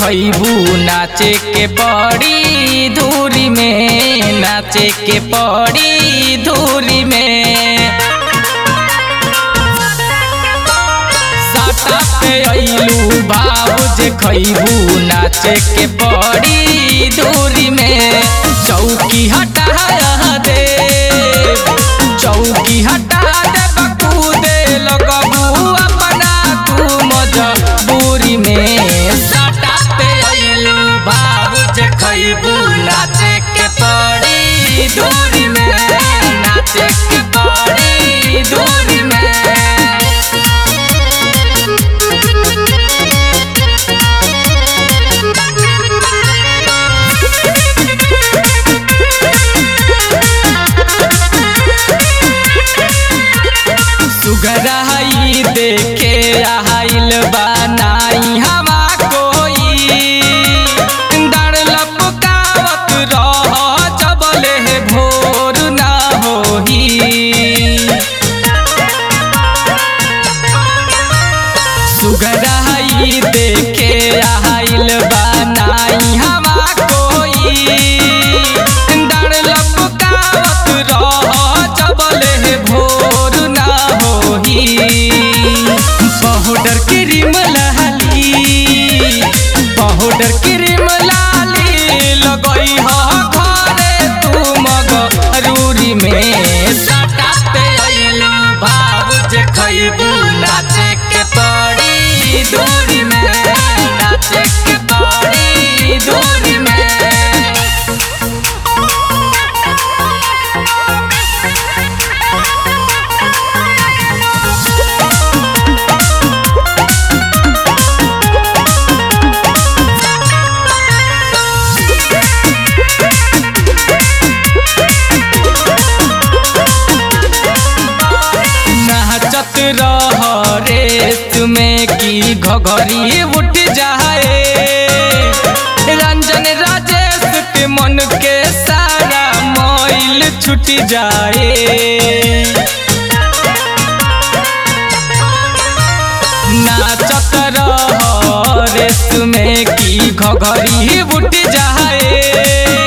खैबू नाचे के पड़ी धूरी में नाचे के पड़ी धूरी में साटा पे अइलू बाबू जे खैबू नाचे के पड़ी धूरी में चौकी हटा दे चौकी हटा दे बकूदे लगबू अपना तू मजबूरी में साटा पे अइलू बाबू जे खैबू नाचे के पड़ी धूरी में नाचे के पड़ी धूरी में सुगराई देखे आइल बनाई हवा कोई डर लपकावत रह जबले भोर ना होही सुगराई देखे आइल बनाई हवा कोई डर लपकावत रह जबले भोर ना होही पाउडर क्रीम लाली पाउडर क्रीम लाली लगई ह घरे तू मगरूरी में साटा पे अइलू बाबू जे खैबू नाचे के पड़ी दूरी में नाचे के पड़ी दूरी में नाचत रह रेत में की घघरी उठ जाए रंजन राजेश के मन के सारा मैल छूट जाए नाचत रह रेत में की घघरी उठ जाए